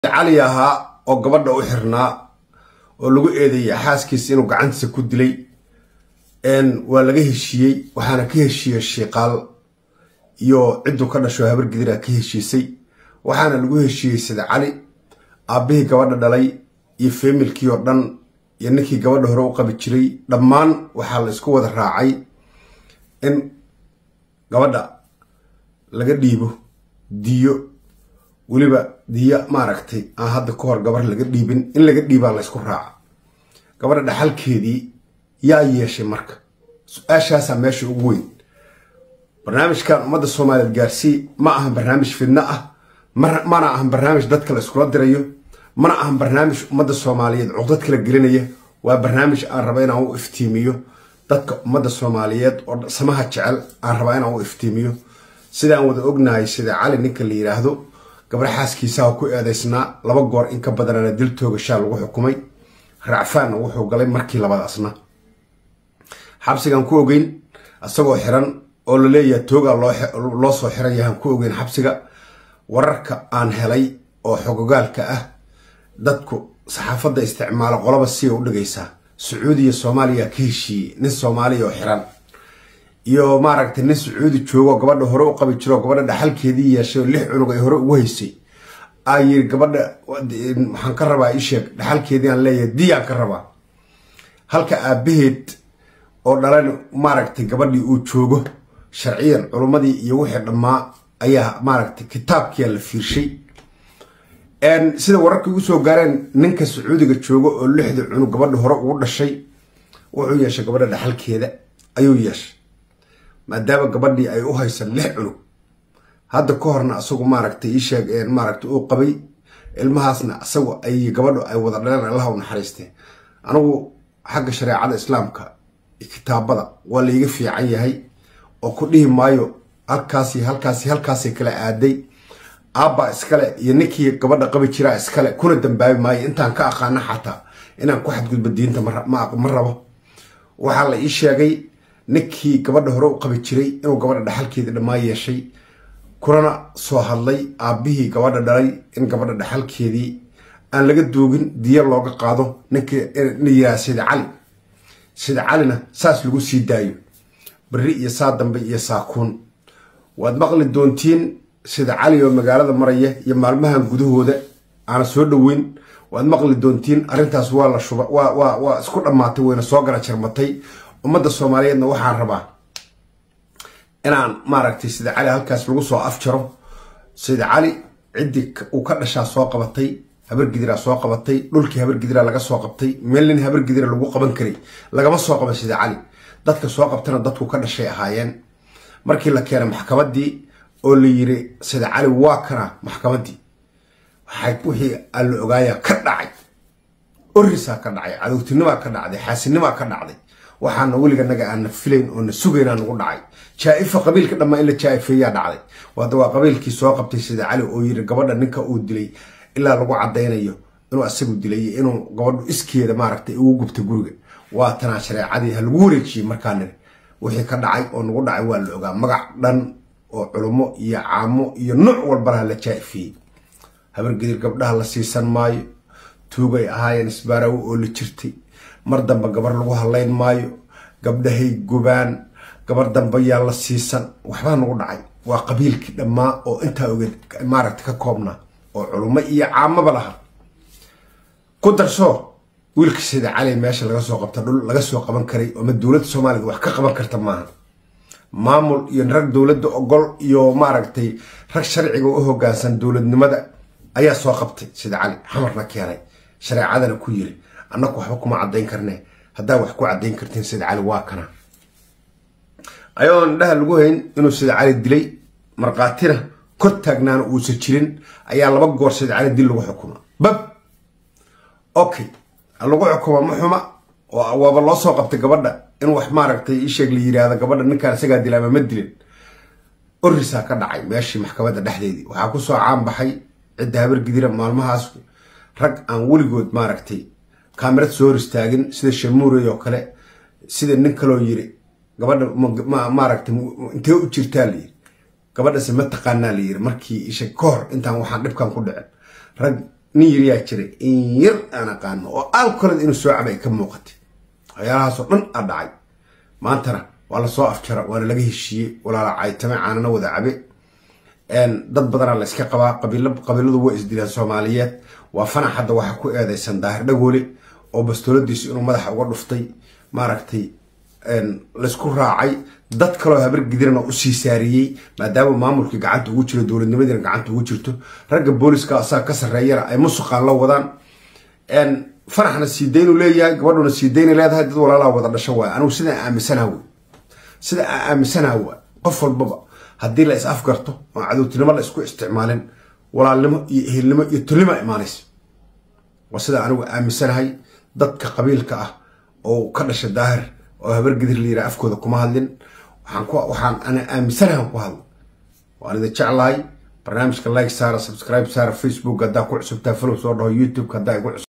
cali ahaa oo gabadha u xirnaa oo lagu eedeeyay xaaskiisa inuu gacantiisa ku dilay waa laga heshiiyey waxaana ka heshiiyey shiiqaal iyo cidduu ka dhasho habar gidira ka heshiisay waxaana lagu heshiiyey sida cali aabbihii gabadha dhalay iyo feemilkii oo dhan iyo ninkii gabadha hore u qabi jiray dhammaan waxaa la isku wada raacay in gabadha laga dhiibo diyo weliba diyo maaragtay aan hadda ka hor gabar laga dhiibin in laga dhiibaa la ysku raaca gabadha dhaxalkeedii yaa yeeshay marka su-aashaasaa meesha ugu weyn barnaamijkan ummadda soomaaliyeed gaarsii ma ahan barnaamij fidno ah mana ahan barnaamij dadka la iskula dirayo mana ahan barnaamij ummadda soomaaliyeed cuqdad kala gelinaya waa barnaamij aan raba inaan u iftiimiyo dadka ummadda soomaaliyeed oo samaha jecel aan rabaa inaan u iftiimiyo sidaan wada ognahay sida cali ninka la yidhaahdo gabar xaaskiisaha ku eedaysnaa laba goor in ka badanana dil toogashaa lagu xukumay racfaanna wuxuu galay markii labadaasna xabsigaan ku ogeyn isagoo xiran oo la leeyahay toogaa loo soo xiran yahaan ku ogeyn xabsiga wararka aan helay oo xogogaalka ah dadku saxaafadda isticmaalo qolaba siya u dhigaysaa sacuudiya soomaaliya ka heshiiyey nin soomaaliya oo xiran iyo maaragtay nin sacuudi joogo gabadha hore u qabi jiro gabadha dhaxalkeedii yeeshay oo lix cunug ay hore ugu haysay aa yiri gabadha waxaan ka rabaa isheeg dhaxalkeedii aan leeyahay diyaan ka rabaa halka aabaheed oo dhalan maaragtay gabadhii uu joogo sharciyan culummadii iyo wixii dhammaa ayaa maaragtay kitaabkiyaa la fiirshay sida wararka ugu soo gaareen ninka sacuudiga joogo oo lixda cunug gabadha hore ugu dhashay wuxuu yeeshay gabadha dhaxalkeeda ayuu yeeshay maadaama gabadhii ay u haysan lix cunug hadda ka horna asagu maaragtay iisheeg maaragtay uu qabay ilmahaasna asagu ay gabadhu ay wada dhaleen allaha u naxariistee anigu xagga shareecada islaamka kitaabada waa laiga fiican yahay oo ku dhihi maayo halkaasi halkaasi halkaasay kala aaday aabba iskale iyo ninkii gabadha qabi jiraa iskale kuna dambaabi maayo intaan ka aqaana xataa inaan ku xadgudbo diinta ma rabo waxaa la ii sheegay ninkii gabadha hore u qabi jiray inuu gabadha dhaxalkeedii dhammaa yeeshay kunana soo hadlay aabbihii gabadha dhalay in gabadha dhaxalkeedii aan laga duugin diya looga qaado ninkii yiraa sida cali sida calina saas lagu sii daayo beri iyo saa dambe iyo saakuun waad maqli doontiin sida cali oo magaalada maraya iyo maalmahan gudahooda aana soo dhoweyn waad maqli doontiin arrintaas waa la shuba waa isku dhammaatay wayna soo gara jarmatay ummadda soomaaliyeedna waxaan rabaa inaan maaragtay sida cali halkaas lagu soo afjaro sida cali ciddii uu ka dhashaa soo qabatay habargidira soo qabatay dhulkii habargidira laga soo qabtay meel nin habargidira lagu qaban karay lagama soo qaban sida cali dadka soo qabtana dadku ka dhashay ahaayeen markii la keenay maxkamaddii oo la yiri sida cali waa kana maxkamaddii wixii aan la ogaaya ka dhacay orisaa ka dhacay cadowtinimaa ka dhacday xaasinimaa ka dhacday waxaana weliga naga aana filayn oo na sugaynaa nagu dhacay jaa-ifa qabiilka dhammaa in la jaa-ifeeyaa dhacday wada waa qabiilkii soo qabtay sida cali oo yiri gabadha ninka uu dilay ilaa lagu cadaynayo inuu asagu dilay inuu gabadhu iskeeda maaragtay ugu gubta guriga waa tanaa shareecadii ha lagu wareejiyey markaa niri wixii ka dhacay oo nagu dhacay waa la ogaa magac dhan oo culummo iyo caamo iyo nooc walbanaha la jaa-ifeeyey habargedir gabdhaha la siisan maayo tuugay ahaayeen isbaarawo oo la jirtay mar dambe gabar lagu hadlayn maayo gabdhahay gubaan gabar dambe yaa la siisan waxbaa nagu dhacay waa qabiilkii dhammaa oo intaa ogeed maaragta ka koobnaa oo culummo iyo caamaba laha ku darso wiilka sida cali meesha laga soo qabta dhul laga soo qaban karay ooma dowladda soomaaliyed wax ka qaban karta maaha maamul iyo rag dowladda ogol iyo maaragtay rag sharciga u hogaansan dowladnimada ayaa soo qabtay sida cali xamarna keenay shareecadana ku yiri annaku waxba kuma caddayn karne haddaa wax ku caddayn kartiin sida cali waa kana ayadoon indhaha lagu hayn inuu sida cali dilay markhaatina kor taagnaana uusan jirin ayaa laba goor sida cali dil lagu xukuma bab okay lagu xukuma ma xuma waaba loo soo qabtay gabadha in wax maaragtay isheeg la yiraahdo gabadha ninkaan isagaa dila ama ma dilin orisaa ka dhacay meeshii maxkamadda dhexdeedii waxaa kusoo caan baxay cidda habargidira maalmahaas rag aan weligood maaragtay kaamirad soo hor istaagin sida shamuurey oo kale sida nin kaloo yiri gabadha maaragtay intee u jirtaa la yiri gabadhase ma taqaanaa la yiri markii isha ka hor intaan waxaan dhibkan ku dhicin rag nin yaryaa jiray in yar aan aqaano oo alkoled inuu soo cabay ay ka muuqatay waxyaalahaasoo dhan a dhacay maantana waa lasoo afjara waana laga heshiiyey walaala caytame caanana wada cabe dad badanaa la iska qabaa qabiiladu waa isdilaan soomaaliyeed waa fanax hadda waxaa ku eedeysan daahir dhagoole oo bastooladiisu inuu madaxa uga dhuftay maaragtay laysku raacay dad kaloo habar gidirana usii saariyey maadaama maamulkii gacanta ugu jiro dowladnimadiina gacanta ugu jirto ragga booliska asaga ka sarreeyana ay musuqaan la wadaan fanaxna siidaynu leeyahay gabadhuna siidayna leedahay dad walaalaa wada dhasho waay anigu sidaan aaminsanaha wey sida aan aaminsanaha waa qof walbaba haddii la is afgarto oo cadowtinimo la isku isticmaalin walaalnimo iyo ehelnimo iyo tolnima imaanaysa waa sida anigu aaminsanahay dadka qabiilka ah oo ka dhasha daahir oo habar gidir la yiraha afkooda kuma hadlin waxaan ana aaminsanahan ku hadlo waan idin jeclahay barnaamijka like saara subscribe saara facebook haddaa ku cusubtaa follow soo dhaho youtube haddaa igu cusub